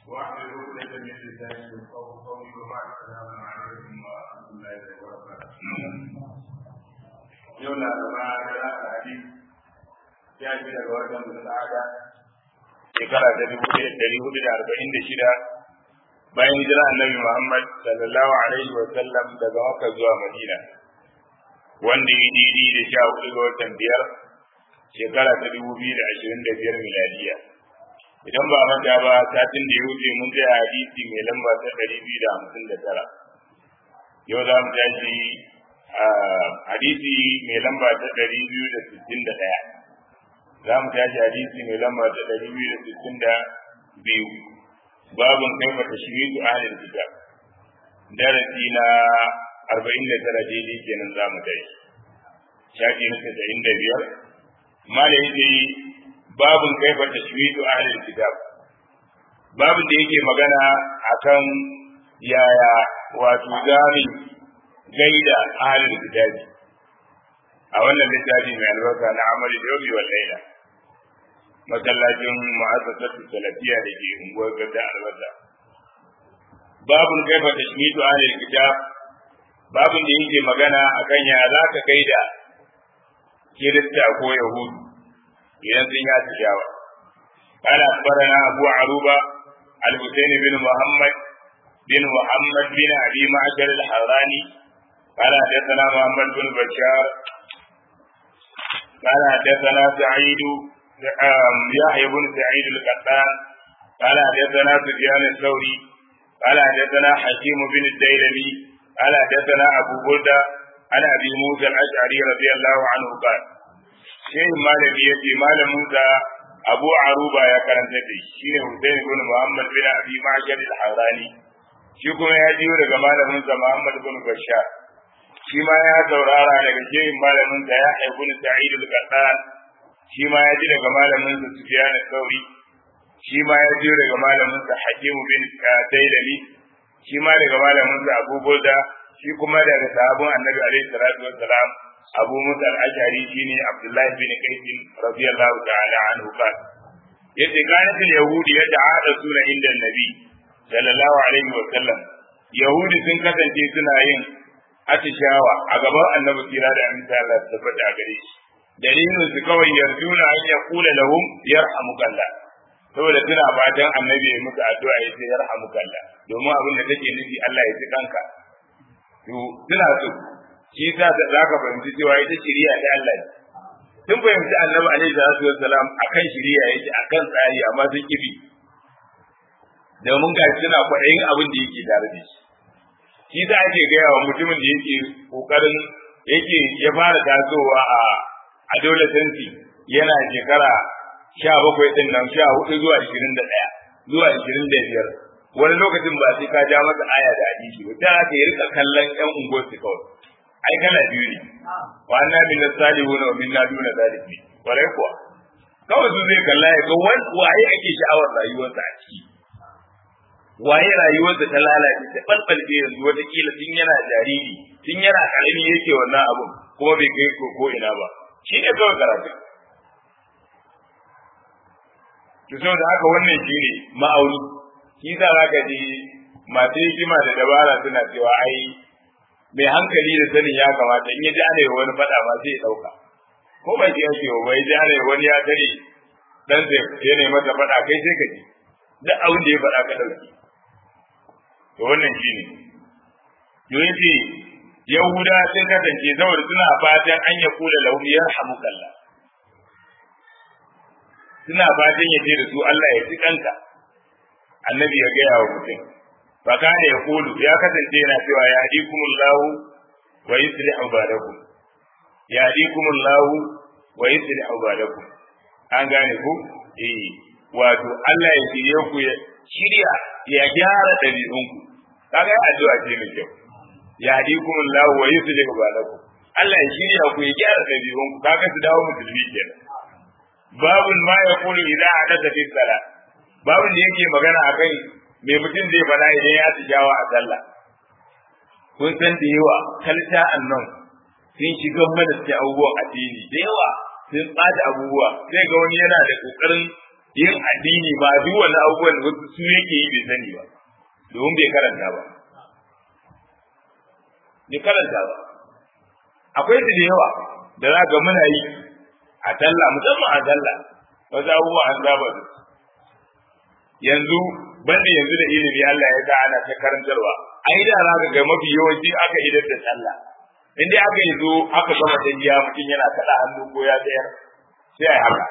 واحلل عقدة من لساني يفقهوا قولي وبعد السلام عليكم ورحمة الله وبركاته. يوم الأربعاء ثلاثة حديث ya ji daga watan Zulqa'ada shekara ta dubu ɗaya ɗari hudu da arba'in da shida bayan hijira annabi Muhammad sallallahu alaihi wa sallam daga Makka zuwa Madina wanda ya daidai da sha hudu ga watan biyar shekara ta dubu biyu da ashirin da biyar miladiya idan ba manta ba satin da ya wuce mun tsaya hadisi mai lamba ta ɗari biyu da hamsin da tara yau za mu tashi hadisi mai lamba ta ɗari biyu da sittin da ɗaya za mu tashi hadisi mai lamba ta ɗari biyu da sittin da biyu babun kaifa tashmitu ahlul kitab darasi na arba'in da tara daidai kenan za mu tashi shafi na tasa'in da biyar mala yake babun kaifa tashmitu ahlul kitab babun da yake magana akan yaya wato zami gaida ahlul kitabi a wannan littafi mai albarka na amali da yau wal laila masallacin mu'assasatu salafiya da ke unguwar gada albasa babun kaifa tashmitu ahlul kitab babun da yake magana akan ya za ka gaida kirista ko yahudu idan sun yi tijawa قال أخبرنا أبو عروبة الحسين بن محمد بن محمد بن أبي معشر الحراني قال حدثنا محمد بن بشار قال حدثنا سعيد يحيى بن سعيد القطان قال حدثنا سفيان الثوري قال حدثنا حكيم بن الديلمي قال حدثنا ابو بردة عن ابي موسى الاشعري رضي الله عنه قال شيخ مالك يتي مال موسى ابو عروبه يا كرنت دي شيخ حسين بن محمد بن ابي معشر الحراني shi kuma ya jiyo daga malamin sa Muhammad bin Bashar shi ma ya saurara daga shehin malamin sa ya haifu ni Sa'id al-Qattan shi ma ya ji daga malamin sa Sufyan al-Thawri shi ma ya ji daga malamin sa Hakim bin Dailami shi ma daga malamin sa Abu Burda shi kuma daga sahabban Annabi alaihi salatu wassalam Abu Musa al-Ashari shine Abdullah bin Qais radiyallahu ta'ala anhu kan yace kanat al-yahudi yata'adasuna inda an-nabi sallallahu alaihi wa sallam yahudi sun kasance suna yin atishawa a gaban annabi kira da an ta Allah tabbata a gare shi dalilin su kawai yarjuna an ya kula lahum yarhamukallah saboda suna fatan annabi ya musu addu'a ya ce yarhamukallah domin abin da take nufi Allah ya ji kanka to suna so shi yasa da zaka fahimci cewa ita shiriya ta Allah ne sun fahimci annabi alaihi salatu wassalam akan shiriya yake akan tsari amma sun kibi domin ga suna kwaɗayin abin da yake tare da shi shi za ake gaya wa mutumin da yake kokarin yake ya fara tasowa a adolescence yana shekara sha bakwai din nan sha hudu zuwa ishirin da ɗaya zuwa ishirin da biyar wani lokacin ba sai ka ja masa aya da hadisi ba ta haka ya rika kallon ƴan unguwarsu kawai ai kana biyu ne wa anna min as-salihun wa minna duna zalimi warai kuwa kawai su zai kalla ya ga wani waye ake sha'awar rayuwarsa a ciki waye rayuwarsa ta lalace ta balbalce yanzu watakila tun yana jariri tun yana karami yake wannan abun kuma bai kai ko ko ina ba shi ne kawai karatu to saboda haka wannan shi ne ma'auni shi sa za ka ji masu hikima da dabara suna cewa ai mai hankali da sanin ya kamata in ya ji ana wani faɗa ma sai ya ɗauka ko ba shi yake ba ya ji ana wani ya tare dan sai ya nemi masa faɗa kai sai ka ji duk abin da ya faɗa ka ɗauki to wannan shi ne domin ce yahuda sun kasance saboda suna fatan an ya kula lahum yarhamukallah suna fatan ya ce da su Allah ya ci kanka annabi ya gaya wa mutum fa kana ya kulu ya kasance yana cewa ya hadikumullahu wa yuslihu balakum ya hadikumullahu wa yuslihu balakum an gane ku eh wato Allah ya shirye ku ya shirya ya gyara ɗabi'unku kaga addu'a ce mai kyau ya hadikum Allah wa yuslihu balakum Allah ya shirya ku ya gyara ɗabi'unku kaga su dawo musulmi kenan babun ma ya kulu idan hadatha fi salat babun da yake magana akan me mutum zai faɗa idan ya tijawa a sallah kun san da yawa kalta annan sun shiga mana cikin abubuwan addini da yawa sun ɓata abubuwa sai ga wani yana da ƙoƙarin yin addini ba duk wannan abubuwan wasu su yake yi bai sani ba domin bai karanta ba bai karanta ba akwai su da yawa da za ga muna yi a talla musamman a talla wasu abubuwa an saba da yanzu banda yanzu da ilimi Allah ya sa ana ta karantarwa ai da za ka ga mafi yawanci aka idar da sallah in dai aka yi zo aka gama tafiya mutum yana kada hannu ko ya tsayar sai a haka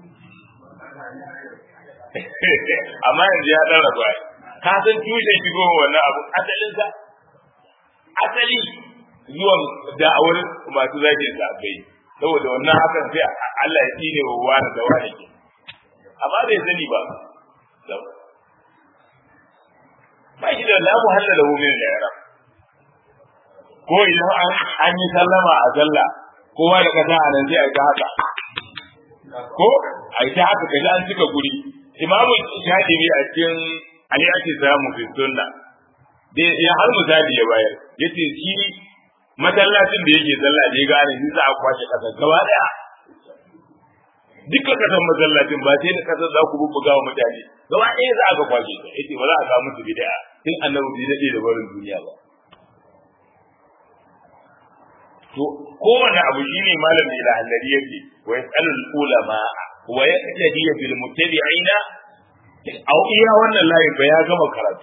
amma yanzu ya dan rabu ka san tushen shigo wannan abu asalin sa asali zuwan da'awar masu zagin sa bai saboda wannan hakan sai Allah ya tsine wa wani da wani ke amma bai sani ba ba shi da la muhalla lahu min al-i'rab ko idan an an yi sallama a sallah kowa da kasa a nan sai a ga haka ko a ta haka kaji an cika guri imamu shadibi a cikin ali ake samu fi sunna da ya har misali ya bayar yace shi masallacin da yake sallah da ya gane shi za a kwashe kasa gaba daya dukkan kasan masallacin ba sai da kasar za ku bubbuga wa mutane gaba ɗaya za a ga kwashe ta yace ba za a samu su bid'a tun annabi bai daɗe da barin duniya ba to kowane abu shine malami da hallari yake wa yasalul ulama wa yaqtadi bil muttabi'ina au iya wannan layin ba ya gama karatu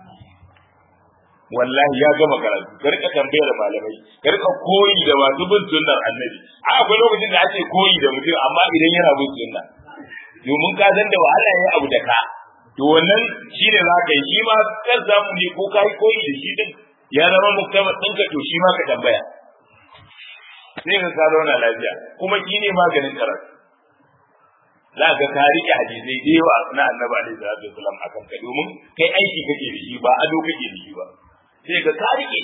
wallahi ya gama karatu ka rika tambayar malamai ka rika koyi da masu bin sunnar annabi a akwai lokacin da ake koyi da mutum amma idan yana bin sunna domin ka san da wahala yayi abu da ka to wannan shine za ka yi shi ma kan zamu ne ko kai koyi da shi din ya zama muktamar ɗinka to shi ma ka tambaya sai ka ka zauna lafiya kuma shi ne maganin karatu za ka ka rike hadisai da yawa na annabi alaihi salatu wasallam akan ka domin kai aiki kake da shi ba ado kake da shi ba sai ka ka rike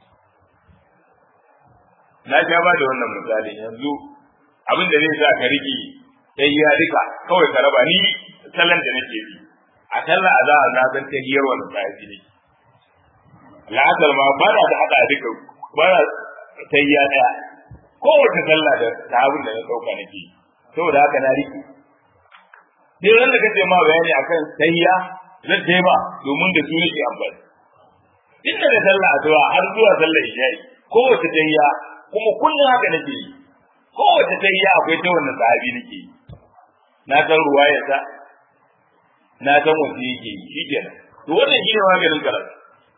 na sha ba da wannan misali yanzu abin da zai sa ka rike sai ya rika kawai ka raba ni sallan da nake bi a sallah a za a na san ta hiyar wannan sahabi ne la'asar ma ba na da hada duka ba na tayya daya kowace sallah da sahabin da na dauka nake saboda haka na rike dai ran da kace ma bayani akan tayya zan tayi ba domin da su nake amfani tun daga sallah asuba har zuwa sallar isha'i kowace tayya kuma kullum haka nake yi kowace tayya akwai ta wannan sahabi nake yi na san ruwayarsa na san wasu yake yi shi kenan to wannan shi ne maganin karatu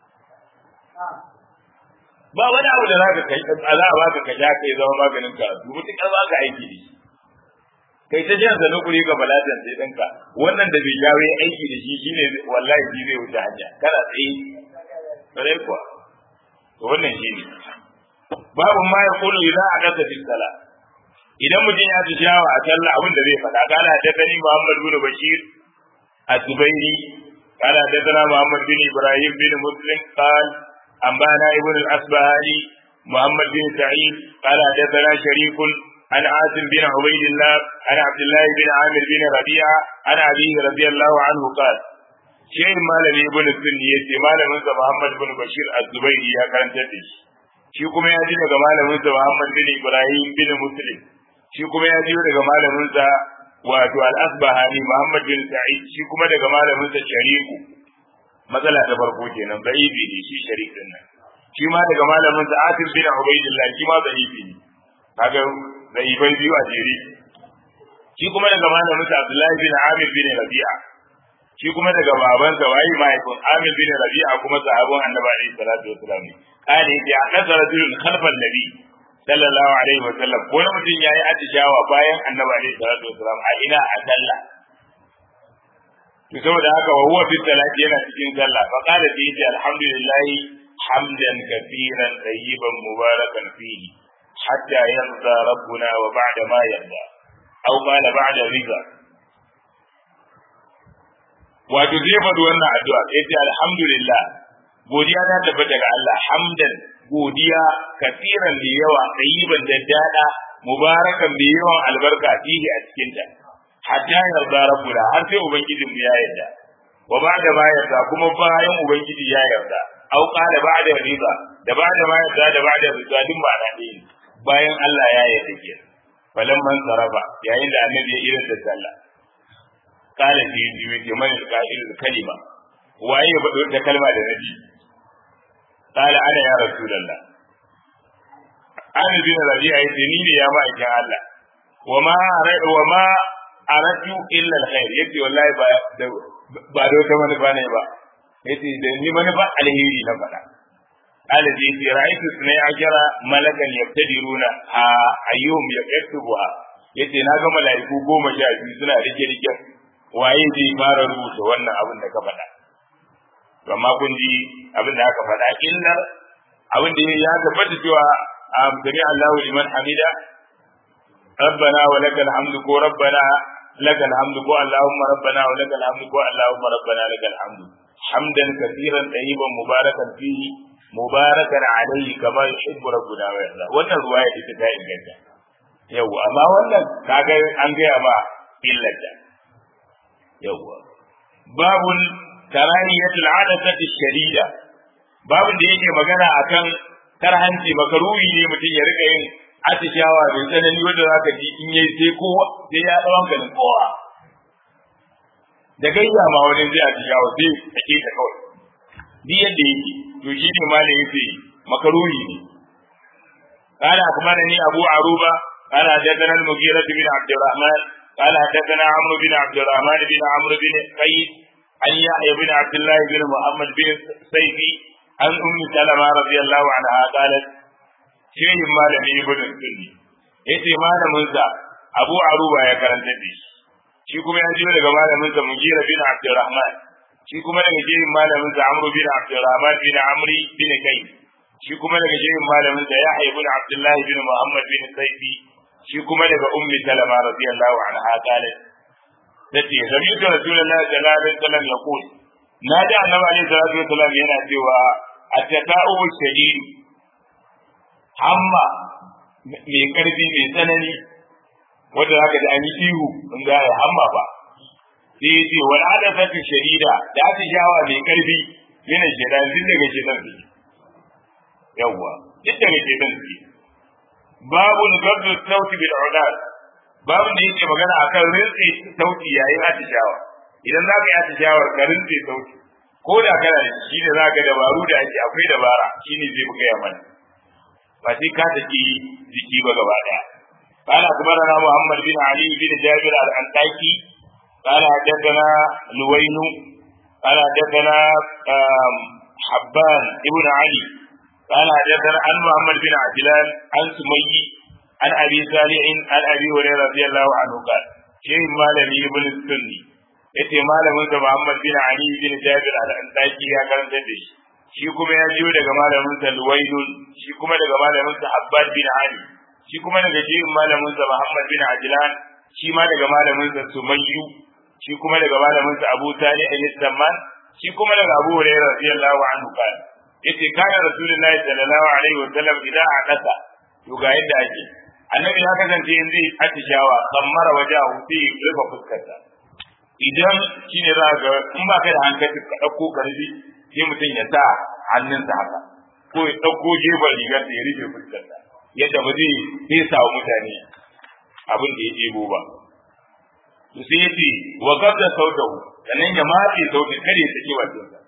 ba wani abu da za ka kai za a baka ka sha kai zama maganin karatu mutukar ba ka aiki da shi kai ta jan zanu kuri ga balatan sai ɗinka wannan da bai jawo aiki da shi shine wallahi shi zai wuce hanya kana tsaye sai kuwa to wannan shi ne babu ma ya kullu idan a kasa fi sala idan mutum ya ci shawa a sallah abin da zai faɗa kana da tani Muhammad bin Bashir az-Zubairi kana da tana Muhammad bin Ibrahim bin Muslim qal أنبانا ابن الأصبهاني محمد بن سعيد قال حدثنا شريك عن عاصم بن عبيد الله عن عبد الله بن عامر بن ربيعة عن أبيه رضي الله عنه قال شيء مالم ابن السني يتي مالم محمد بن بشير الزبيري يا كان تدش shi kuma ya ji daga malaminsa Muhammad bin Ibrahim bin Muslim shi kuma ya ji daga malaminsa wato Al-Asbahani Muhammad bin Sa'id shi kuma daga malaminsa Shariku matsala ta farko kenan da'ifi ne shi sharikin nan shi ma daga malamin sa Asim bin Ubaidillah shi ma da'ifi ne kaga da'ifai biyu a jere shi kuma daga malamin sa Abdullahi bin Amir bin Rabi'a shi kuma daga baban sa wayi mahaifin Amir bin Rabi'a kuma sahabban Annabi alaihi salatu wasallam ne kale ya hadasa rajulun khalfan nabi sallallahu alaihi wasallam ko mutum yayi atishawa bayan Annabi alaihi salatu wasallam a ina a sallah to saboda haka wa huwa fi salati yana cikin sallah fa qala fi yace alhamdulillah hamdan kathiran tayyiban mubarakan fihi hatta yarda rabbuna wa ba'da ma yarda aw qala ba'da rida wato zai faɗi wannan addu'a sai ce alhamdulillah godiya ta tabbata ga Allah hamdan godiya kathiran da yawa tayyiban da dada mubarakan da yawan albarka fihi a cikin ta hatta yarda rabbuna har sai ubangijin mu ya yarda wa ba'da ma yarda kuma bayan ubangiji ya yarda au qala ba'da riba da ba'da ma yarda da ba'da riba din ba na ne bayan Allah ya yarda ke falan man sarafa yayin da annabi ya irin da sallah kala ce yi yi ce mana ka'il kalima waye ya faɗo da kalma da nabi kala ana ya rasulullah an bin rabi'a yace ni ne ya ma'aikin Allah wa ma wa ma aratu illa alkhair yace wallahi ba ba da wata manufa ne ba yace da ni manufa alheri na faɗa alaji yace ra'aytu sunay ajara malakan yabtadiruna a ayyuhum yaktubuha yace na ga mala'iku goma sha biyu suna rike rike waye zai fara rubuta wannan abin da ka faɗa to amma kun ji abin da aka faɗa illa abin da ya tabbata cewa sami Allahu liman hamida ربنا ولك الحمد كو ربنا لك الحمد كو اللهم ربنا ولك الحمد كو اللهم ربنا لك الحمد حمدا كثيرا طيبا مباركا فيه مباركا عليه كما يحب ربنا ويرضى wannan ruwaya ita ta inganta yau amma wannan kaga an gaya ma illata yauwa babul karahiyatul adasati shadida babun da yake magana akan karhanci makaruhi ne mutum ya rika yin atishawa mai tsanani wanda za ka ji in yi sai kowa sai ya tsawon ka kowa da gaisa ma wani zai atishawa sai a ke ta kawai duk yadda yake to shi ne malam yace makaruhi ne قال أخبرني أبو عروبة قال حدثنا المغيرة بن عبد الرحمن قال حدثنا عمرو بن عبد الرحمن بن عمرو بن قيس عن يحيى بن عبد الله بن محمد بن سيفي عن أم سلمة رضي الله عنها قالت shehin malami ibn sunni yace malamin sa Abu Aruba ya karanta da shi shi kuma ya jiyo daga malamin sa Mugira bin Abdurrahman shi kuma daga shehin malamin sa Amr bin Abdurrahman bin Amri bin Kai shi kuma daga shehin malamin sa Yahya ibn Abdullah bin Muhammad bin Saifi shi kuma daga Ummi Salama radiyallahu anha qalat tace sami'tu Rasulullahi sallallahu alaihi wasallam yaqul na ji annabi alaihi salatu wasallam yana cewa at-tata'u shadid hamma mai karfi mai tsanani wanda zaka ji an yi ihu in za a hamma ba sai ya ce wal adafatu shadida da aka shawa mai karfi yana shedan din daga shedan su yawwa duk daga shedan su babu gabdu sauti bil udad babu da yake magana akan rinsi sauti yayin atishawa idan za ka yi atishawar ka rinsi sauti ko da kana da shi ne za ka dabaru da ake akwai dabara shine zai buga ya mana ba sai ka saki jiki ba gaba daya قال أخبرنا محمد بن علي بن جابر الأنطاكي قال حدثنا لوين قال حدثنا حبان ابن علي قال حدثنا عن محمد بن عجلان عن سمي عن أبي صالح عن أبي هريرة رضي الله عنه قال شيء مالني ابن السني yace malamin sa Muhammad bin Ali bin Jabir al-Antaki ya karanta da shi shi kuma ya jiyo daga malamin sa Luwaydun shi kuma daga malamin sa Abbad bin Ali shi kuma daga jiyin malamin sa Muhammad bin Ajlan shi ma daga malamin sa Sumayyu shi kuma daga malamin sa Abu Talib al-Samman shi kuma daga Abu Hurairah radiyallahu anhu kan yace kana Rasulullahi sallallahu alaihi wa sallam idan a kasa to ga yadda ake annabi ya kasance in zai atishawa kammara wajahu sai ya rufe fuskarsa idan shine za ga in ba ka da hankali ka dauko karfi sai mutum ya sa hannunsa haka ko ya dauko gefen rigar da ya rufe fuskarsa yadda ba zai fesa wa mutane abin da ya ɗebo ba to sai yace wa gabda sautahu sannan ya matse sautin kada ya saki bakinsa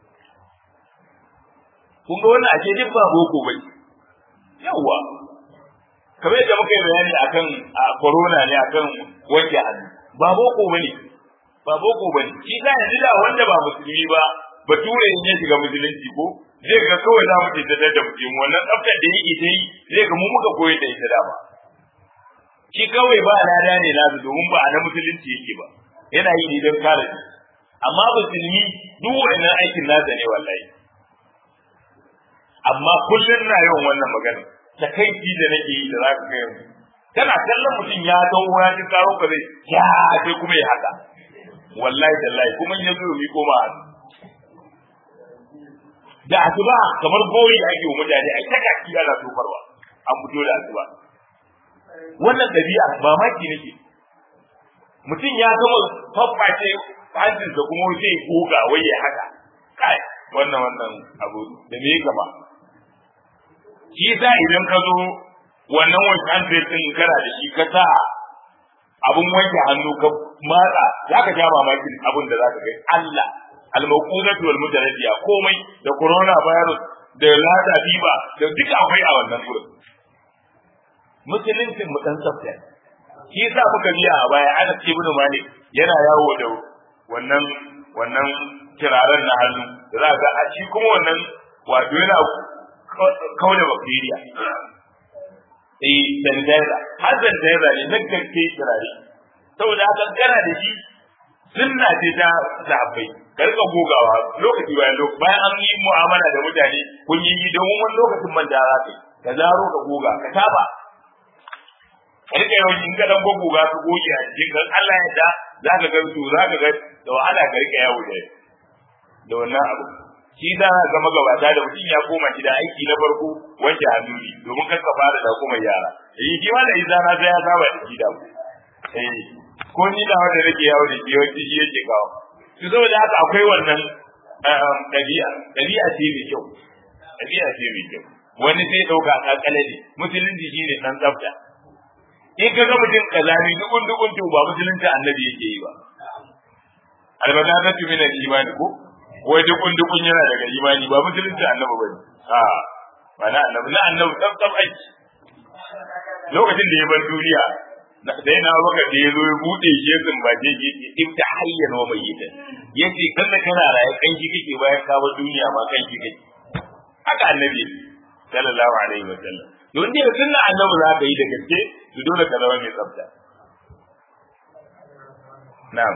kun ga wannan ake duk ba boko bai yawwa kamar yadda muka yi bayani akan a corona ne akan wanke hannu ba boko bane ba boko bane shi ka yanzu da wanda ba musulmi ba bature in ya shiga musulunci ko zai ga kawai za mu ce ta da mutum wannan tsaftar da yake ta yi zai ga mu muka koyar da ita dama shi kawai ba lada ne nasu domin ba a na musulunci yake ba yana yi ne don kare shi amma musulmi duk wannan aikin nasa ne wallahi amma kullum na yawan wannan magana takaici da nake yi da za ka kai kana kallon mutum ya dawo ya ji karo ka zai ya sai kuma ya haka wallahi tallahi kuma in ya zo mi koma da asuba kamar gori ake wa mutane ai ta kaki ana tofarwa an fito da asuba wannan dabi'a mamaki nake mutum ya gama fafface hancinsa kuma sai goga wai ya haka kai wannan wannan abu da me gaba shi sa idan ka zo wannan wanke hannu din kana da shi ka sa abun wanke hannu ka matsa zaka sha mamakin abin da zaka ga Allah al-mawquzatu wal mujarradiya komai da corona virus da lada biba da duka akwai a wannan gurin musuluncin mu dan tsafta shi yasa muka biya a baya ana ibn malik yana yawo da wannan wannan kiraren na hannu da za ga a shi kuma wannan wato yana kauna bacteria eh sanitizer har sanitizer ne nan kake kirare saboda haka kana da shi sunna ce ta sahabbai ka rika gogawa lokaci bayan lokaci bayan an yi mu'amala da mutane kun yi domin wani lokacin manta za ka yi ka zaro ka goga ka saba ka rika yawan in ka dan goga ka goge a cikin kan Allah ya da za ka ga su za ka ga da wahala ka rika yawo da da wannan abu shi za ka ga magabata da mutum ya koma shi da aiki na farko wanke hannu ne domin kar ka fara da kuma yara eh shi ma da izana sai ya saba da shi da ku eh ko ni da wanda nake yawo da shi wanda shi yake kawo to saboda haka akwai wannan ɗabi'a ɗabi'a ce mai kyau ɗabi'a ce mai kyau wani sai ɗauka kakale ne musulunci shi ne ɗan tsafta in ka ga mutum kazani dukun dukun to ba musulunci annabi yake yi ba albadatatu min al-iman ko wai dukun dukun yana daga imani ba musulunci annabi bane a ba na annabi na annabi tsaf tsaf aiki lokacin da ya bar duniya da yana baka da ya zo ya bude shi ya zumbace shi ya ibta hayyan wa mayyita yace kan da kana raye kan shi kake bayan ka bar duniya ma kan shi kake haka annabi sallallahu alaihi wa sallam don dai sunna annabi za ka yi da gaske to dole ka zama mai tsafta na'am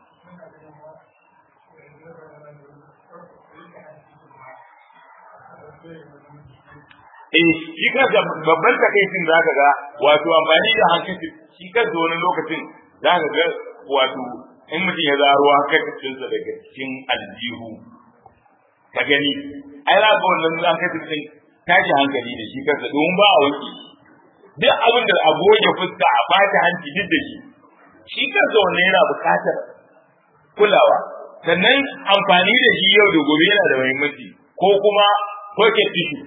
eh shi kansa babban takaicin za ka ga wato amfani da hankali shi kansa wani lokacin za ka ga wato in mutum ya zaro hankalinsa daga cikin aljihu ka gani ai za ka wannan hankalin din tashi hankali da shi kansa domin ba a wanke duk abin da a goge fuska a bata hanci duk da shi shi kansa wannan yana buƙatar kulawa sannan amfani da shi yau da gobe yana da muhimmanci ko kuma pocket tissue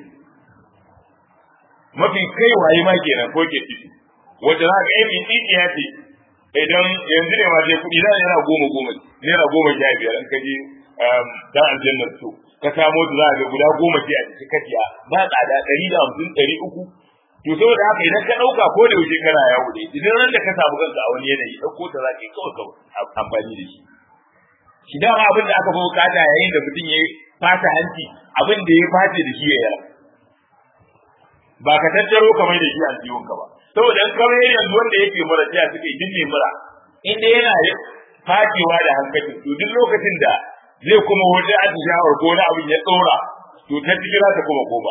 mafi kai waye ma kenan pocket tissue wanda za ka yi mai tsitsiya ce idan yanzu ne ma sai kuɗi za yana goma goma naira goma sha biyar in ka je dan aljannar so ka samo su za a ga guda goma ce a cikin kaciya ba tsada ɗari da hamsin ɗari uku to saboda haka idan ka ɗauka ko da yaushe kana yawo da idan ran da ka samu kanka a wani yanayi ɗauko ta za ka yi kawai kawai amfani da shi shi dama abin da aka fi bukata yayin da mutum ya fata hanci abin da ya face da shi ya yara ba ka tattaro kamar da shi a ka ba saboda in kamar yanzu wanda yake mura sai suke dinne mura inda yana fatewa da hankali to duk lokacin da zai kuma wata atishawar ko wani abin ya tsora to ta cikin ta kuma koma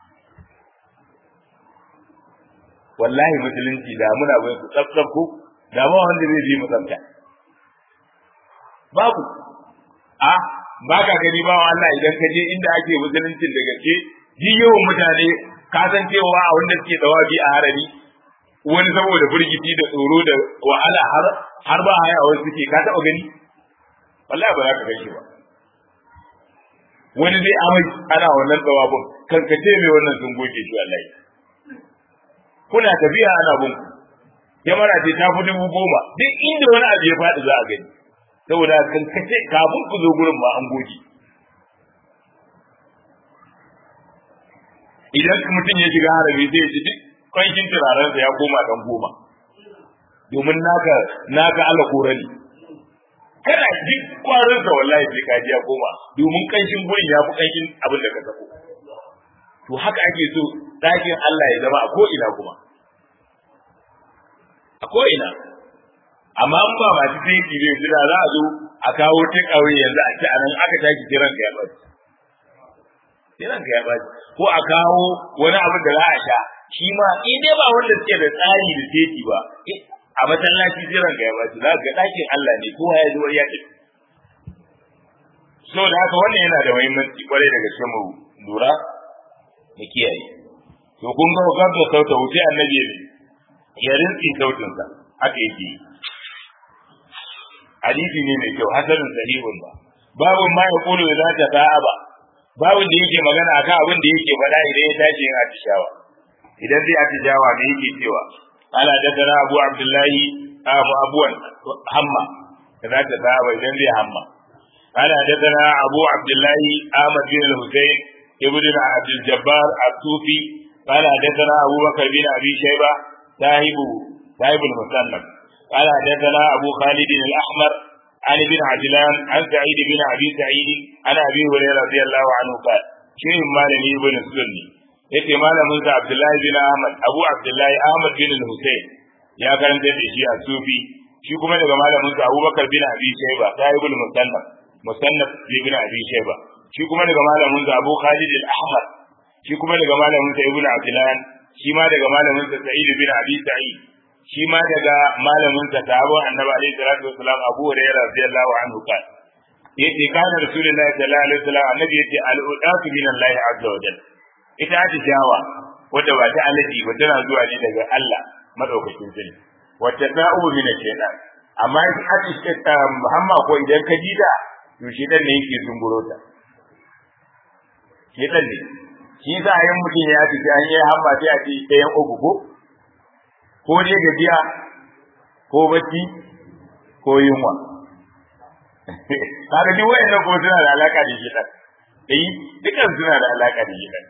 wallahi musulunci da muna bai ku tsaftsaf ko da ba wanda zai je musamta babu a ba ka gani ba Allah idan ka je inda ake musuluncin da gaske ji yawan mutane ka san cewa a wanda suke dawabi a harari wani saboda firgiti da tsoro da wahala har har ba haya wasu suke ka taɓa gani wallahi ba za ka gaishe ba wani zai amai ana wannan tsawabin kan ka ce mai wannan sun goge shi wallahi kuna tafiya ana bin kyamara ce ta fi dubu goma duk inda wani abu ya faɗi za a gani saboda kan ka ce kafin ku zo gurin ba an goge idan mutum ya shiga harabi zai ji duk kwankin turarensa ya koma dan goma domin naka naka Allah korani kana duk kwarin sa wallahi sai ka ji ya koma domin kanshin gurin ya fi kanshin abin da ka sako to haka ake so dakin Allah ya zama a ko ina kuma a ko ina amma in ba masu sai ki zai da za a zo a kawo ta kawai yanzu a ci a nan aka taki kiran ka ya baci kiran ka ya baci ko a kawo wani abin da za a sha shi ma in dai ba wanda suke da tsari da teki ba a masallaci jiran ga ya baci za ga ɗakin Allah ne kowa ya zo ya tafi so da haka wannan yana da muhimmanci kwarai da gaske mu lura mu kiyaye to kun ga wakar da sauta wuce annabi ya rinsi sautinsa haka yake yi hadisi ne mai kyau hasanin sahihun ba babu ma ya kulu da ta ta'aba babu da yake magana akan abin da yake faɗa idan ya tashi yin atishawa idan zai atishawa me yake cewa قال حدثنا أبو عبد الله abu abuwan hamma da za ta saba idan zai hamma قال حدثنا أبو عبد الله أحمد بن الحسين ابن عبد الجبار الصوفي قال حدثنا أبو بكر بن أبي شيبة صاحب صاحب المسلم قال حدثنا أبو خالد الأحمر عن ابن عجلان عن سعيد بن أبي سعيد عن أبي هريرة رضي الله عنه قال شيء مالني ابن السني yace malamin sa Abdullahi bin Ahmad Abu Abdullahi Ahmad bin Hussein ya karanta da shi a Sufi shi kuma daga malamin sa Abubakar bin Abi Shayba sahibul musannaf musannaf ibn Abi Shayba shi kuma daga malamin sa Abu Khalid al-Ahmad shi kuma daga malamin sa Ibn Abdullah shi ma daga malamin sa Sa'id bin Abi Sa'id shi ma daga malamin sa sahabban Annabi alaihi salatu wasalam Abu Hurairah radiyallahu anhu kan yace kana Rasulullahi sallallahu alaihi wasallam annabi yace al-udatu min Allah azza wa jalla ita atishawa wadda ba ta alaji ba tana zuwa ne daga Allah madaukakin sani wacce ta'ubu min shaytan amma ita atishawa Muhammad ko idan ka ji da to shedan ne yake zunguro ta shedan ne shi za a yi mutum ya ci an yi hamma sai a ce ɗayan uku ko ko dai gajiya ko bacci ko yunwa kaga duk wayannan ko suna da alaka da shedan eh dukan suna da alaka da shedan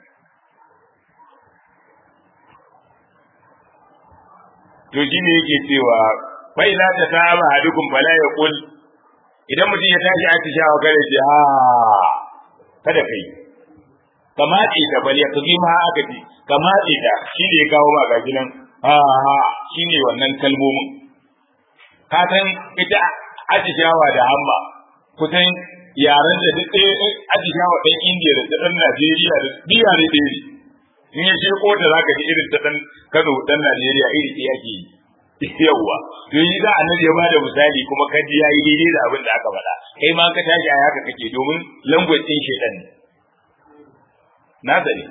to shi ne yake cewa bai za ta saba hadukun bala ya kul idan mutum ya tashi atishawa kare ce ha kada kai ka matse ta bal ya kazi ma aka ce ka matse ta shi ne ya kawo ma gaji nan ha ha shi ne wannan kalmomin ka san ita atishawa da hamma kusan yaren da duk ɗaya atishawa ɗan indiya da ɗan najeriya da biya ne ɗaya ne in ya ce ko da zaka ji irin ta ɗan kano ɗan najeriya iri ɗaya ke yi yawwa to yi za annabi ya bada misali kuma ka ji yayi daidai da abin da aka faɗa kai ma ka tashi a haka kake domin language ɗin shedan ne na sani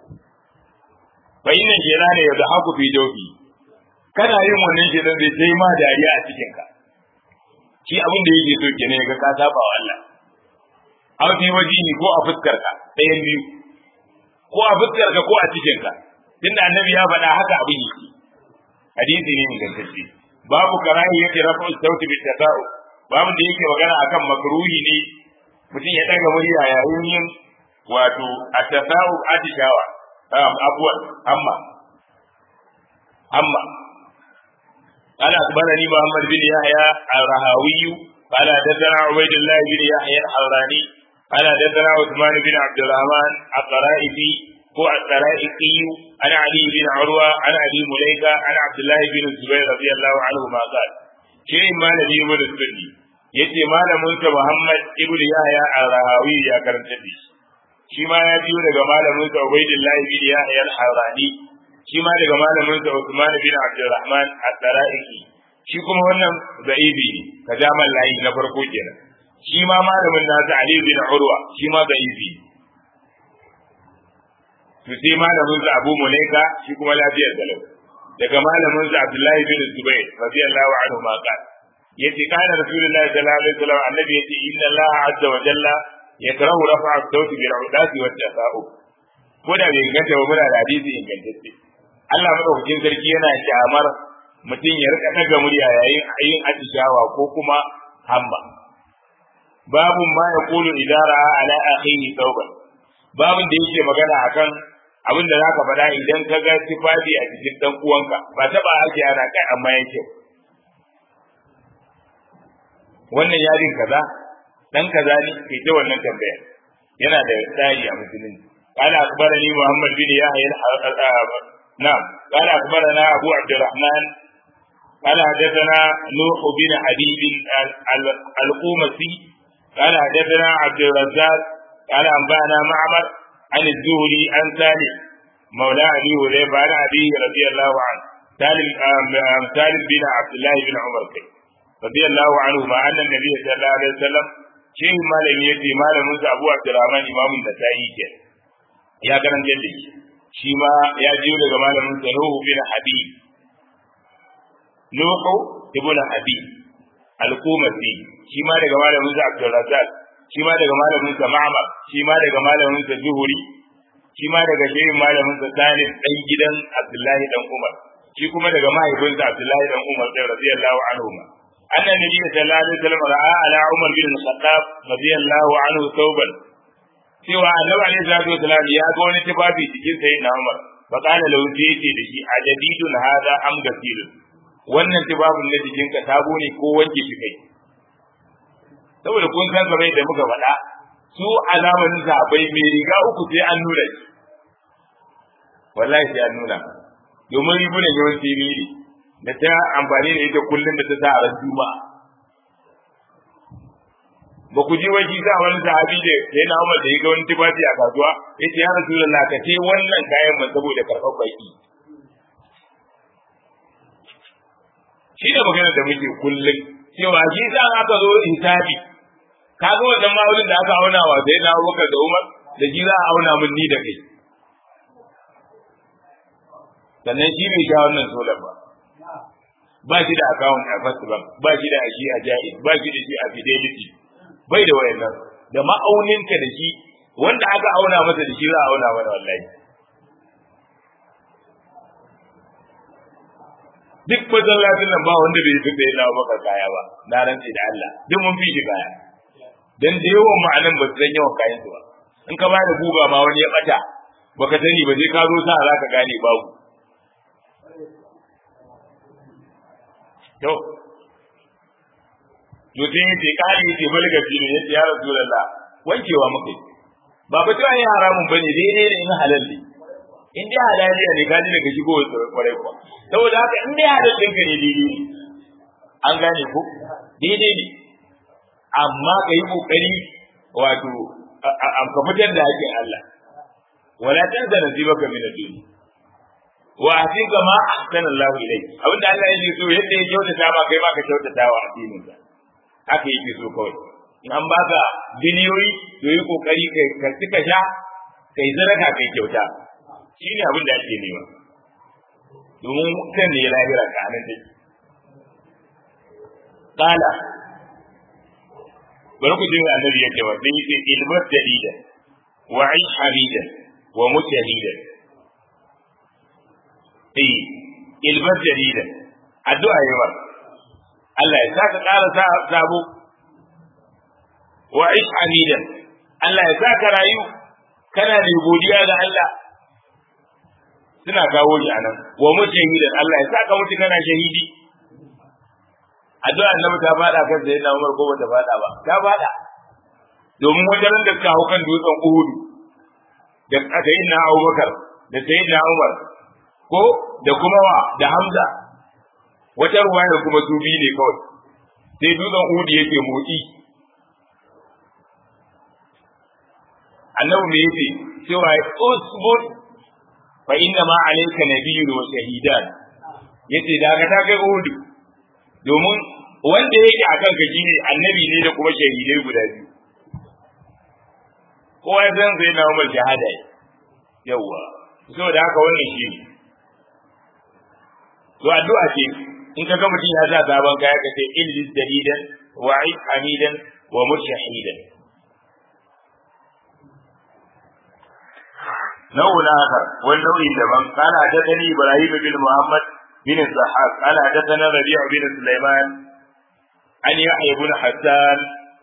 fa inna shaytana yadhaku fi dawbi kana yin wannan shedan zai sai ma dariya a cikin ka shi abin da yake so kenan ga ka saba wa Allah aw fi wajihi ko a fuskar ka ɗayan biyu ko a fuskar ka ko a cikin ka tunda annabi ya faɗa haka abin yake hadisi ne ingantacce babu karahi yake rafa sauti bi tasa'u babu da yake magana akan makruhi ne mutum ya daga murya yayin yin wato at-tasa'u atishawa abuwan amma amma قال أخبرني محمد بن يحيى الرهاوي قال حدثنا عبيد الله بن يحيى الحراني قال حدثنا عثمان بن عبد الرحمن الطرائفي هو الطرائفي عن علي بن عروة عن أبي مليكة عن عبد الله بن الزبير رضي الله عنهما قال شيء ما نبي من السني yace malamin sa Muhammad ibn Yahya al-Rahawi ya karanta da shi shi ma ya biyo daga malamin sa Ubaydullah ibn Yahya al-Harani shi ma daga malamin sa Uthman bin Abdurrahman al-Daraiki shi kuma wannan za'ibi ne ka jamal layi na farko kenan shi ma malamin nasa Ali bin Urwa shi ma za'ibi to sai malamin sa Abu Mulaika shi kuma lafiyar salau daga malamin sa Abdullahi bin Zubair radiyallahu anhu ma qala yace kana Rasulullahi sallallahu alaihi wasallam annabi yace inna Allah azza wa jalla yakrahu rafa'a as-sawti bil 'udati wat tasa'u ko da bai inganta ba muna da hadisi ingantacce Allah madaukakin sarki yana kyamar mutum ya rika daga murya yayin ayin atishawa ko kuma hamma babu ma ya kulu idara ala akhihi tauban babun da yake magana akan abin da zaka faɗa idan ka ga tufafi a cikin dan uwanka ba taba ake ana kai amma yake wannan yarin kaza dan kaza ne kai ta wannan tambaya yana da tsari a musulunci قال أخبرني محمد بن يحيى نعم قال أخبرنا أبو عبد الرحمن قال حدثنا نوح بن حبيب القومسي قال حدثنا عبد الرزاق قال أنبأنا معمر عن الزهري عن سالم مولى أبي هريرة عن أبيه رضي الله عنه سالم سالم بن عبد الله بن عمر رضي الله عنهما أن النبي صلى الله عليه وسلم شيء ما لم يأتي ما لم أبو عبد الرحمن إمام النسائي ya karanta da shi shi ma ya jiyo daga malamin sa Nuhu bin Habib Nuhu ibn Habib al-Qumasi shi ma daga malamin sa Abdul Razzaq shi ma daga malamin sa Ma'mar shi ma daga malamin sa Zuhuri shi ma daga shehin malamin sa Salim dan gidan Abdullahi dan Umar shi kuma daga mahaifinsa Abdullahi dan Umar da radiyallahu anhu anna nabiy sallallahu alaihi wasallam ra'a ala Umar bin Khattab radiyallahu anhu thawban cewa annabi alaihi salatu wasallam ya ga wani tufafi cikin sayyidina Umar fa qala lahu yace da shi ajadidun hada am gasilun wannan tufafin na jikinka sabo ne ko wanke shi kai saboda kun san kamar da muka faɗa su a zamanin sahabbai mai riga uku sai an nuna shi wallahi sai an nuna domin rigunan yawanci riri da ta amfani da ita kullum da ta sa a ran juma'a ba ku ji wani sa wani sahabi da sai na Umar da ya ga wani tufafi a kasuwa yace ya Rasulullah ka ce wannan kayan man saboda karɓar baki shi da magana da muke kullum cewa shi sa aka zo hisabi ka ga wannan ma'aunin da aka auna wa sai na Abubakar da Umar da shi za a auna min ni da kai sannan shi bai sha wannan solar ba ba shi da account a first bank ba shi da shi a jaiz ba shi da shi a fidelity bai da wayannan da ma'auninka da shi wanda aka auna masa da shi za a auna mana wallahi duk masallacin nan ba wanda bai fi tsaye na maka kaya ba na rantsi da Allah duk mun fi shi kaya dan da yawan ma'anan ba su san yawan kayan su ba in ka ba da guga ma wani ya bata baka sani ba sai ka zo sa za ka gane babu to to sai ya ce kali ya ce balga fi ne ya ce ya rasulullah wankewa muka yi ba ba cewa yin haramun bane daidai ne in halal ne in dai halaliya ne kaji daga shigo kwarai kuwa saboda haka in dai halal ɗinka ne daidai ne an gane ko daidai ne amma ka yi ƙoƙari wato ka fitar da haƙƙin Allah wala tansa nasibaka min ad-dunya wa atika ma ahsana Allah ilayk abinda Allah yake so yadda ya kyautata ma kai ma ka kyautata wa addinin ka haka yake so kawai in an baka biliyoyi to yi kokari kai ka cika sha kai zaraka kai kyauta shine abin da ake nema domin kan ne lahira ka anan take qala bari ku ji annabi yake wa sai yace ilmat dalida wa aish hamida wa mutahida eh ilmat dalida addu'a yawa Allah ya saka ƙara sabo wa aish hamida Allah ya saka rayu kana da godiya ga Allah suna kawo shi anan wa mujahidan Allah ya saka mutu kana shahidi addu'a annabi ta fada kan sai na Umar ko bata fada ba ta fada domin wajen da suka hau kan dutsen Uhud da sayyidina Abubakar da sayyidina Umar ko da kuma wa da Hamza wata ruwaya kuma su biyu ne kawai sai dutsen Uhud yake motsi annabi me yake cewa usbut fa inna ma alayka nabiyyun wa shahidan yace da ka ta kai Uhud domin wanda yake a kanka shine annabi ne da kuma shahidai guda biyu kowa ya san sai na umar shahada yawa saboda haka wannan shi ne to addu'a ce in ka ga mutum ya sa sabon kaya ka ce illis dalidan wa aid hamidan wa murshahidan نوع آخر والنوع لمن قال حدثني إبراهيم بن محمد بن الضحاك قال حدثنا ربيع بن سليمان عن يحيى بن حسان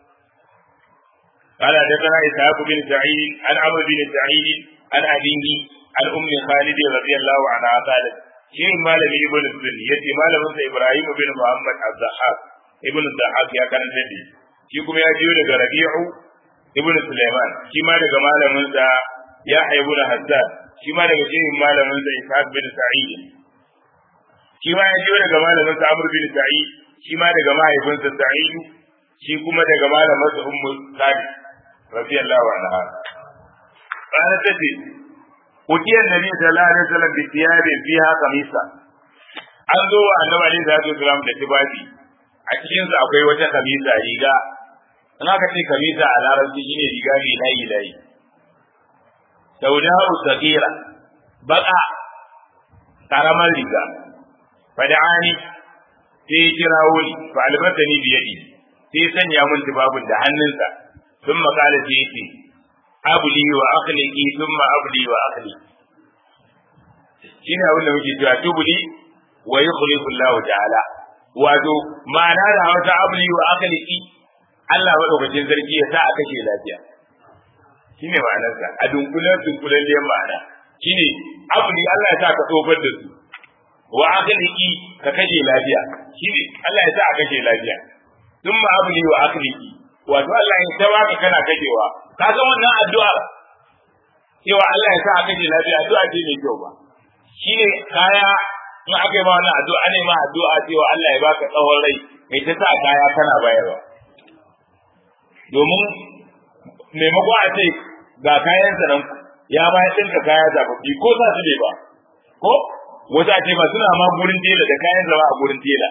قال حدثنا إسحاق بن سعيد عن عمرو بن سعيد عن أبيه عن أم خالد رضي الله عنها قالت شيء مالم ابن السني يتي مالم إبراهيم بن محمد الضحاك ابن الضحاك يا كان سيدي shi kuma ya jiyo daga Rabi'u ibn Sulaiman shi ma daga malamin sa ya haibu da Hassan shi ma daga shehin malamin sa Ishaq bin Sa'id shi ma ya jiyo daga malamin sa Amr bin Sa'id shi ma daga mahaifinsa Sa'id shi kuma daga malamin sa Ummu Sa'id radiyallahu anha kana tace Utiyar Nabi sallallahu alaihi wasallam bi thiyabi fiha kamisa an zo wa Annabi alaihi salatu wasallam da tibabi a cikin sa akwai wata kamisa riga in aka ce kamisa a larabci shine riga mai layi layi sauda'u sagira baka karamar riga fada'ani sai ya kira wuri fa albatani biyadi sai ya sanya mun tibabun da hannunsa sun makala sai yace abli wa akhliki thumma abli wa akhli shine abin da muke cewa tubuli wa yukhlifu Allah ta'ala wato ma'ana da wata abli wa akhliki Allah madaukakin sarki ya sa a kashe lafiya shine ma'anarsa a dunkulen dunkulen liyan ma'ana shine abli Allah ya sa ka tsofar da su wa akhliki ka kashe lafiya shine Allah ya sa a kashe lafiya thumma abli wa akhliki wato Allah ya ta baka kana kashewa ka ga wannan addu'a cewa Allah ya sa a kashe lafiya addu'a ce mai kyau ba shine kaya in aka yi ma wannan addu'a ne ma addu'a cewa Allah ya baka tsawon rai kai ta sa kaya kana bayarwa domin maimako a ce ga kayan sa nan ya bayar ɗinka kaya zababbi ko sa su bai ba ko wata ce ba suna ma gurin tela da kayan zama a gurin tela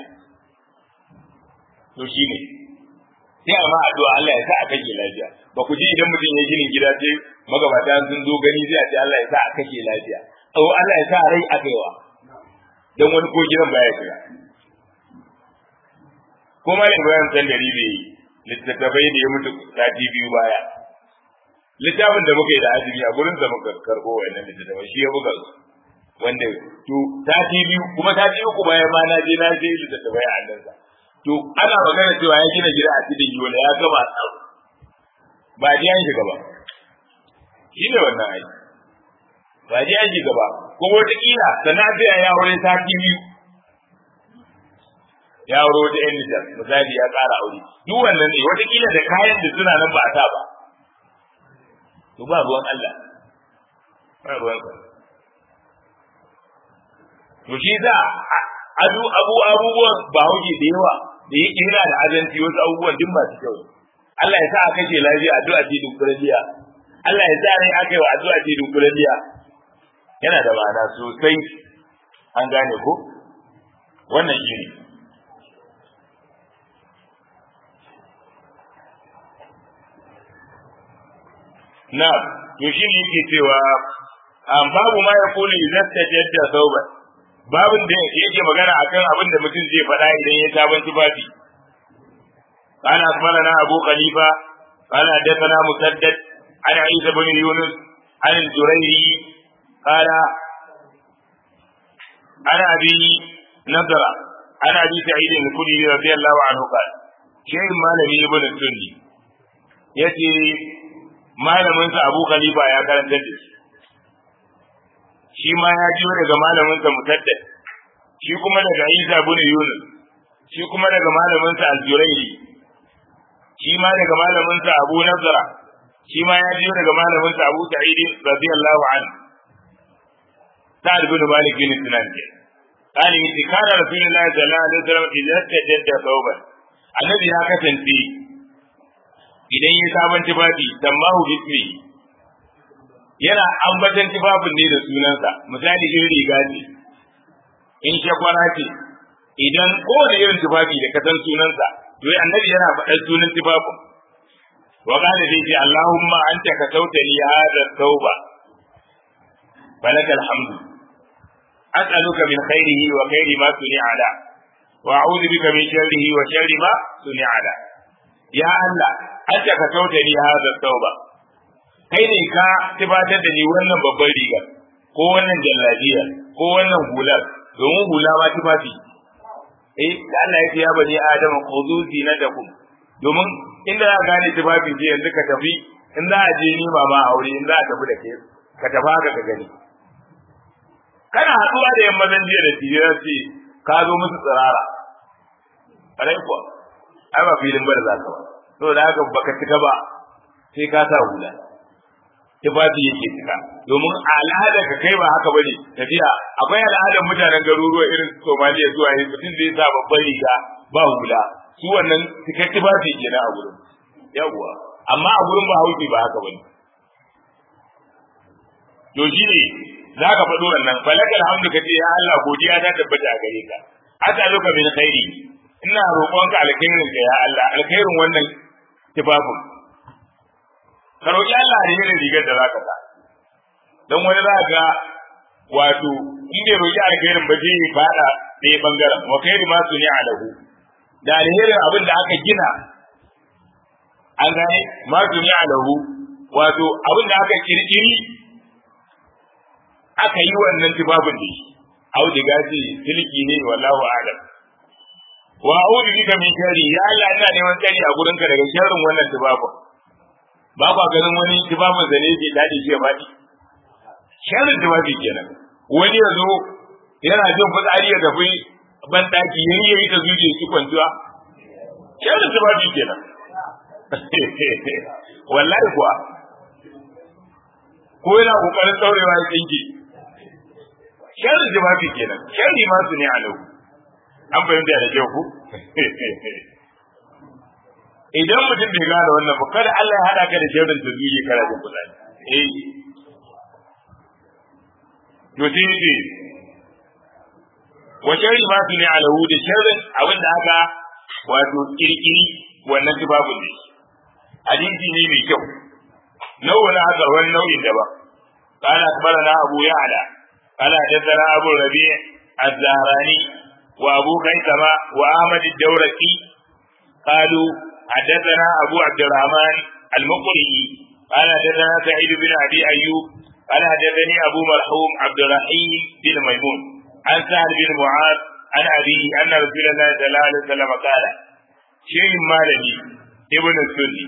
to shine sai a ma addu'a Allah ya sa a kashe lafiya ba ku ji idan mutum ya ginin gida sai magabata sun zo gani sai a ce Allah ya sa a kashe lafiya oh Allah ya sa rai a kaiwa dan wani ko gidan baya shiga ko malam Ibrahim san dari bai littattafai da ya mutu sati biyu baya littafin da muka yi da azumi a gurin da muka karbo wannan littattafai shi ya buga su wanda to sati biyu kuma sati uku bayan ma na je na je littattafai a hannunsa to ana magana cewa ya gina gida a cikin yola ya gama tsaro ba ji an shiga ba shi ne wannan aiki ba ji an shiga ba ko wata kila sannan sai ya aure sati biyu ya aure wata yan nijar misali ya ƙara aure duk wannan ne wata kila da kayan da suna nan ba a sa ba to ba ruwan Allah ba ruwan sa to shi za adu abu abubuwan ba hauke da yawa da yake yana da azanci wasu abubuwan duk masu kyau Allah ya sa a kashe lafiya addu'a ce dunkulaliya Allah ya sa rai aka yi wa addu'a ce dunkulaliya yana da ma'ana sosai an gane ko wannan shi ne na to shi ne yake cewa babu ma ya kuli idan ta jadda sauban babin da yake magana akan abin da mutum zai faɗa idan ya sabon tufafi قال أخبرنا أبو خليفة قال حدثنا مسدد عن عيسى بن يونس عن الجريري قال عن أبي نضر عن أبي سعيد الخدري رضي الله عنه قال شيء ما لم ابن السني يأتي malaminsa Abu Khalifa ya karanta da shi shi ma ya jiyo daga malaminsa Mutaddad shi kuma daga Isa bin Yunus shi kuma daga malaminsa Al-Jurayri shi ma daga malaminsa Abu Nazara shi ma ya jiyo daga malaminsa Abu Sa'id radiyallahu anhu Sa'ad bin Malik bin Sinan ke قال إن كان رسول الله صلى الله عليه وسلم إذا استجد ثوبا الذي ya kasance idan ya sabon tufafi tambahu bismi yana ambatan tufafin ne da sunansa misali in riga ce in shakwara ce idan kowane irin tufafi da kasan sunansa to annabi yana faɗar sunan tufafin wa kana dai ce Allahumma anta ka sauta li hada tauba falakal hamdu as'aluka min khairihi wa khairi ma suni'a la wa a'udhu bika min sharrihi wa sharri ma suni'a la ya Allah anta ka sauta li hada tauba kai ne ka tibatar da ni wannan babban riga ko wannan jallabiya ko wannan hular domin hula ma tufafi eh da Allah ya ce ya bani adama khudu zinatakum domin inda za ka gane tufafi je yanzu ka tafi in za a je ni mama aure in za a tafi da kai ka tafi haka ka gani kana haɗuwa da yan mazan jiya da tijira ce ka zo musu tsirara ƙarai kuwa ai ba filin bar za ka ba saboda haka baka cika ba sai ka sa hula tufafi yake cika domin al'ada ka kai ba haka bane tafiya akwai al'adar mutanen garuruwa irin Somaliya zuwa yin mutum zai sa babban riga ba hula su wannan cikar tufafi kenan a gurin yawwa amma a gurin ba hauki ba haka bane to shi ne za ka faɗo wannan falakal hamdu ka ce ya Allah godiya ta tabbata a gare ka as'aluka min khairi ina roƙonka alkhairin ka ya Allah alkhairin wannan tufafin ka roƙi Allah da irin rigar da za ka sa don wani za ga wato in bai roƙi alkhairin ba zai faɗa ɗaya ɓangaren wa khairi ma su ne a lahu da alherin abin da aka gina an gane ma su ne a lahu wato abin da aka kirkiri aka yi wannan tufafin da shi auduga ce silki ne wallahu a'lam wa a'udhu bika min sharri ya Allah ina neman tsari a gurin ka daga sharrin wannan tubabun ba ba ganin wani tubabun zane ke dadi shi ya fadi sharrin tubabi kenan wani ya zo yana jin fitsari ya tafi ban daki yayi yayi ta zuje shi kwantuwa sharrin tubabi kenan wallahi kuwa ko yana kokarin daurewa ya tsinke sharri jawabi kenan sharri ma su ne alau an fahimta da kyau ku idan mutum bai gane wannan ba kada Allah ya hada ka da sharrin da zuwa kana da kudani eh to sai ce wa sharri ma su ne alau da sharrin abin da aka wato kirkiri wannan tubabun ne hadisi ne mai kyau nau'in haka wani nau'in daban قال أخبرنا أبو يعلى قال حدثنا أبو الربيع الزهراني وأبو خيثمة وأحمد الدورقي قالوا حدثنا أبو عبد الرحمن المقري قال حدثنا سعيد بن أبي أيوب قال حدثني أبو مرحوم عبد الرحيم بن ميمون عن سهل بن معاذ عن أبيه أن رسول الله صلى الله عليه وسلم قال شيء مالني ابن السني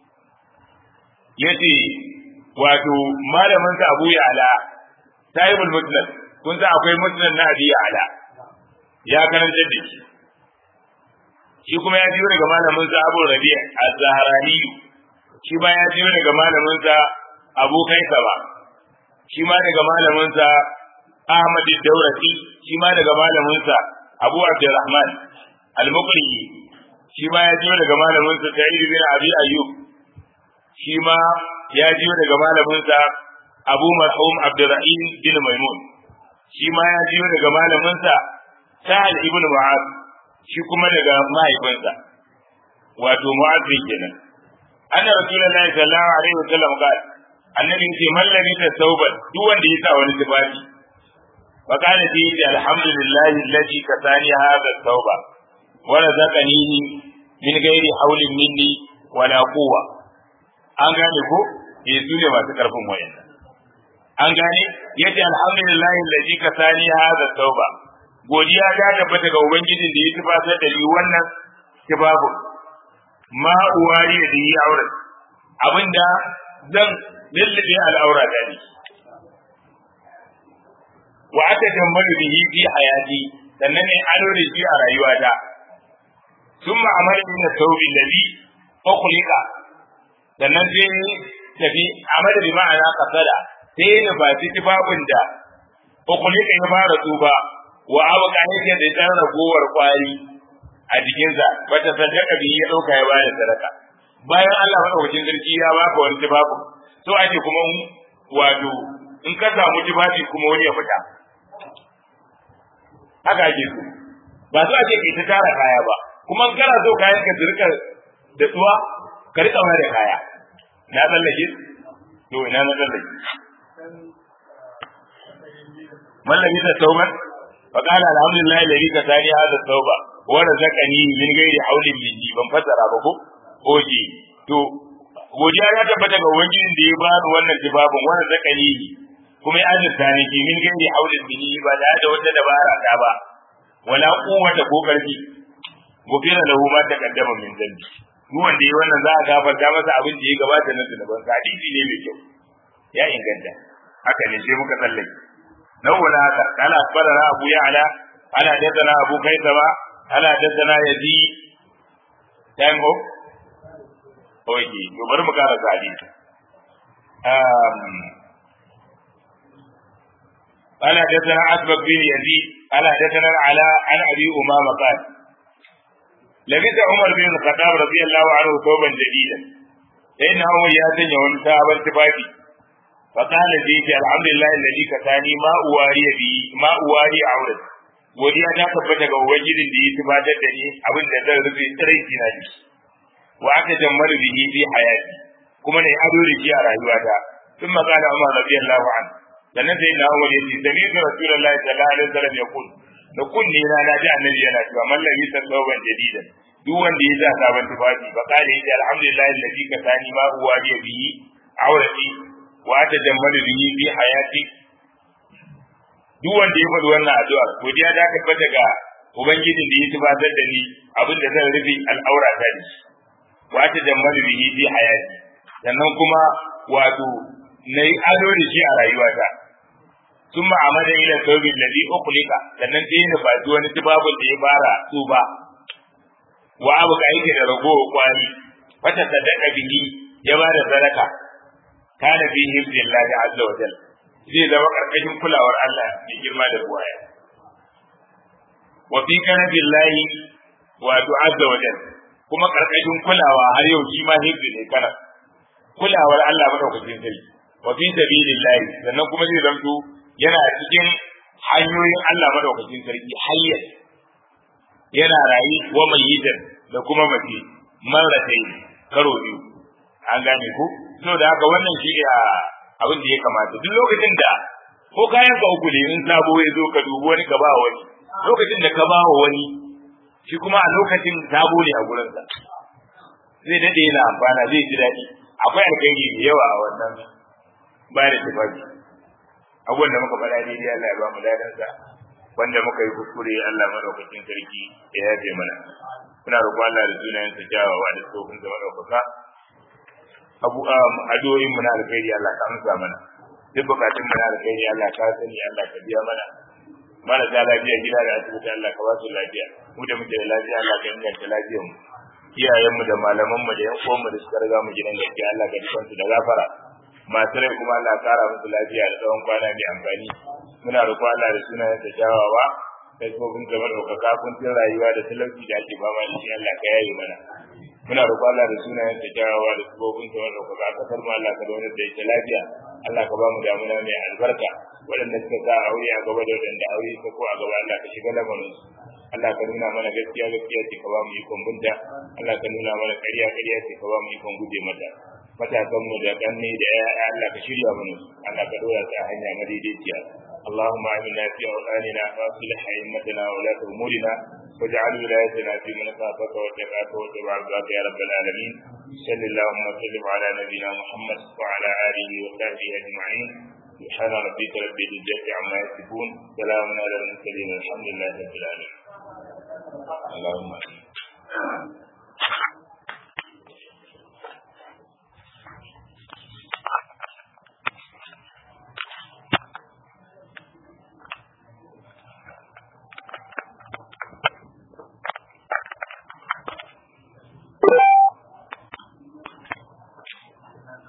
yace wato malamin sa Abu Ya'la sahibul musnad kun san akwai musnad na Abi Ya'la ya karanta da shi shi kuma ya jiyo daga malamin sa Abu Rabi' az-Zahrani shi ba ya jiyo daga malamin sa Abu Kaisaba shi ma daga malamin sa Ahmad ad-Dawrati shi ma daga malamin sa Abu Abdurrahman al-Muqri shi ma ya jiyo daga malamin sa Sa'id bin Abi Ayyub shi ma ya jiyo daga malaminsa Abu Marhum Abdurrahim bin Maimun shi ma ya jiyo daga malaminsa Sahal ibn Mu'az shi kuma daga mahaifinsa wato Mu'az kenan anna rasulullahi sallallahu alaihi wasallam qala annabi ce mallami ta sauban duk wanda ya sa wani tufafi fa kana ji alhamdulillahi alladhi kasani hadha tauba wa razaqani min ghairi hawlin minni wala quwwa an gane ko eh su ne masu karfin wayan an gane yace alhamdulillahi allazi kasani hadha tauba godiya ta tabbata ga ubangijin da ya tufatar da ni wannan tibabu ma uwari da yi aure abinda zan lullube al'aura da ni wa aka tambalu bihi fi hayati sannan ne ado da shi a rayuwata summa amara min tawbi alladhi ukhliqa sannan sai tafi amada bi ma'ana kasada sai ya ba ci tufafin da ukulika ya fara tsufa wa abuka yake da ɗan ragowar kwari a jikinsa bata sadaka bi ya ɗauka ya bada sadaka bayan Allah madaukakin sarki ya baka wani tufafin so ake kuma wato in ka samu tufafi kuma wani ya fita haka ake so ba so ake kai ta tara kaya ba kuma kana so kayan ka rika da tsuwa ka rika da kaya na tsallake to ina na tsallake mallami ta tauban fa qala alhamdulillah alladhi kasani hadha tauba wa razaqani min ghairi hawlin minni ban fasara ba ko oje to godiya ya tabbata ga ubangijin da ya ba ni wannan tibabin wa razaqani kuma ya azurta ni ki min ghairi hawlin minni ba da da wata dabara ta ba wala quwwata ko karfi gofira lahu ma taqaddama min dhanbi duk wanda yi wannan za a gafarta masa abin da ya gabata na zunuban sa hadisi ne mai kyau ya inganta haka ne sai muka tsallake nawwala haka kana akbarana abu ya'la ana daddana abu kaisama ana daddana yazi time ho oke to bari mu kara hadisi um قال حدثنا أسبق بن يزيد قال حدثنا العلاء عن أبي أمامة قال لبث عمر بن الخطاب رضي الله عنه ثوبا جديدا فإن عمر يا سنة ونسابا تفاكي فقال زيد الحمد لله الذي كساني ما أواري به ما أواري عورت godiya ta tabbata ga ubangijin da ya tubatar da ni abin da zan rufe tsiraici na shi wa aka jammar bihi fi hayati kuma ne ado da shi a rayuwata sun makala umar radiyallahu anhu sannan sai na umar yace sami ga rasulullahi sallallahu alaihi wasallam ya kun da kunne na na ji annabi yana cewa mallami sallallahu jadidan duk wanda ya sa sabon tufafi fa kale yace alhamdulillah alladhi kasani ma huwa bi bihi awrati wa tajammalu bihi fi hayati duk wanda ya faɗi wannan addu'a godiya ta tabbata ga ubangijin da ya tubatar da ni abin da zan rufe al'aura ta ne wa ta jammalu bihi fi hayati sannan kuma wato nayi ado da shi a rayuwata ثم عمد الى الثوب الذي اخلق sannan sai ya nufaci wani tubabun da ya fara tsuba wa abu ka yake da ragowa kwari fata sadaka bihi ya ba da sadaka kana fi hibdillahi azza wa jalla zai zama karkashin kulawar Allah mai girma da buwaya wa fi kanabillahi wato azza wa jalla kuma karkashin kulawa har yau shi ma hibdi ne kana kulawar Allah madaukakin sarki wa fi sabilillahi sannan kuma zai zanto yana cikin hanyoyin Allah madaukakin sarki hayyar yana rayi wa mayyitan da kuma mace marratai karo biyu an gane ku so da haka wannan shi ne abin da ya kamata duk lokacin da ko kayan ka uku ne in sabo ya zo ka dubi wani ka ba wani lokacin da ka ba wa wani shi kuma a lokacin sabo ne a gurinsa zai dade yana amfana zai ji daɗi akwai alkhairi da yawa a wannan bayan da tufafi abubuwan da muka faɗa daidai Allah ya ba mu dadansa wanda muka yi kuskure Allah madaukakin sarki ya yafe mana muna roƙon Allah da sunayen sa kyawawa da tsofin zama ɗaukaka abu addu'o'in mu na alkhairi Allah ka amsa mana duk bukatun mu na alkhairi Allah ka sani Allah ka biya mana marasa lafiya gida da asibiti Allah ka ba su lafiya mu da muke da lafiya Allah ka inganta lafiyar mu iyayenmu da malamanmu da yan uwanmu da suka riga mu gidan gaskiya Allah ka dukansu da gafara masu rai kuma Allah kara musu lafiya da tsawon kwana mai amfani muna roƙo Allah da sunayen sa kyawawa da tsofin gabar ɗaukaka kuncin rayuwa da talauci da ake fama da shi Allah ka yaye mana muna roƙo Allah da sunayen sa kyawawa da tsofin gabar ɗaukaka kasar mu Allah ka zauna da ita lafiya Allah ka ba mu damuna mai albarka waɗanda suka sa aure a gaba da waɗanda aure suka ko a gaba Allah ka shiga lamarin su Allah ka nuna mana gaskiya gaskiya ce ka ba mu ikon bunta Allah ka nuna mana ƙarya ƙarya ce ka ba mu ikon guje mata matakan mu da kanne da ƴaƴa Allah ka shirya mana Allah ka dora ta hanya madaidaiciya اللهم آمنا في أوطاننا وأصلح أئمتنا وولاة أمورنا واجعل ولايتنا في من خافك واتقاك واتبع رضاك يا رب العالمين صل اللهم وسلم على نبينا محمد وعلى آله وصحبه أجمعين سبحان ربك رب العزة عما يصفون سلام على المرسلين الحمد لله رب العالمين اللهم